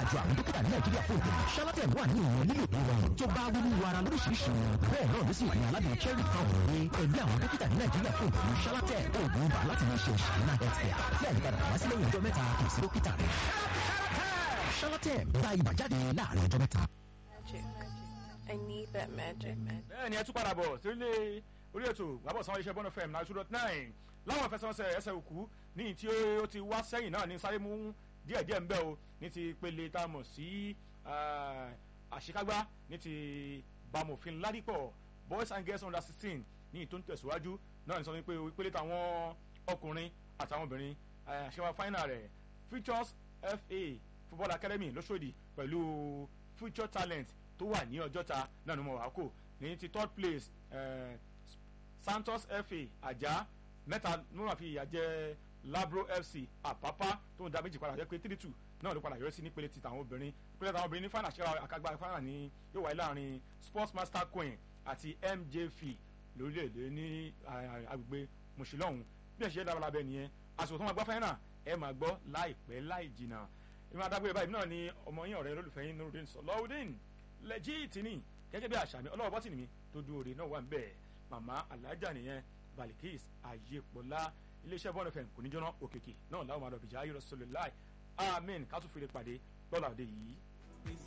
àjọ àwọn dókítà ní nàìjíríà fún ìtẹ̀lẹ̀ charlatan wà ní ìwọ̀n lílo ìrọ̀rùn tó bá wúlú ara lóríṣiríṣi bẹ́ẹ̀ náà ló sì wà ní aládùn cherry power ní ẹgbẹ́ àwọn dókítà ní nàìjíríà fún ìtẹ̀lẹ̀ charlatan oògùn ibà láti máa ṣe ìṣàlùmá healthcare tí àyípadà wá sílẹ̀ ìjọ mẹ́ta kò sí dókítà rẹ̀ charlatan gba ibà jáde láàrin ọjọ́ mẹ́ta. Magic. I need that magic. bẹ́ẹ̀ ni ẹ tún padà bọ̀ sílé orí ètò gbàbọ̀ sanwó iṣẹ́ bọ́nà fm náà two dot nine láwọn ìfẹsẹ̀wọnsẹ̀ ẹsẹ̀ òkú ní tí ó ti wá sẹ́yìn náà ní sáré mú díẹ̀díẹ̀ ń bẹ́ o ní ti pele tá a mọ̀ sí àṣekágbá ní ti bamòfin ládìpọ̀ boys and girls under sixteen ní ìtò ń tẹ̀síwájú náà ní sọ pé ìpele táwọn ọkùnrin àtàwọn obìnrin àṣewà final rẹ̀ futures fa football academy lóṣòdì pẹ̀lú future talent tó wà ní ọjọ́ta náà ni mo wà kó ní ti third place eh, santos fa ajá mẹ́ta ní wọ́n fi ìyà jẹ labro fc àpápá tó ń da méjì padà jẹ́ pé three two náà ló padà yọrí sí nípele ti tàwọn obìnrin nípele tàwọn obìnrin ní final ṣe àkàgbà final ní yóò wáyé láàrin sports master queen àti mjf lórílẹ̀‐èdè ní agbègbè mùsùlùmí bí ẹ̀ ṣe dábàá lábẹ́ nìyẹn àsìkò tó máa gbá final ẹ̀ máa gbọ́ láìpẹ́ láì jìnnà ìmọ̀ adágbé báyìí náà ni ọmọ yín ọ̀rẹ́ olólùfẹ́ yín nurudin sọlọ́ọ̀dín lẹ́jìtì ni gẹ́gẹ́ bí àṣà mi ọlọ́wọ́ bọ́tì mi tó dúró re náà wà ń bẹ̀ màmá alájà nìyẹn balikis ayépọ̀lá iléeṣẹ́ bọ́ọ̀lù fm kò ní jóná òkèkè náà láwọn máa lọ bìjà ayé rẹ̀ sọlẹ̀ láì amen ká tún fèrè pàdé lọ́la òde yìí.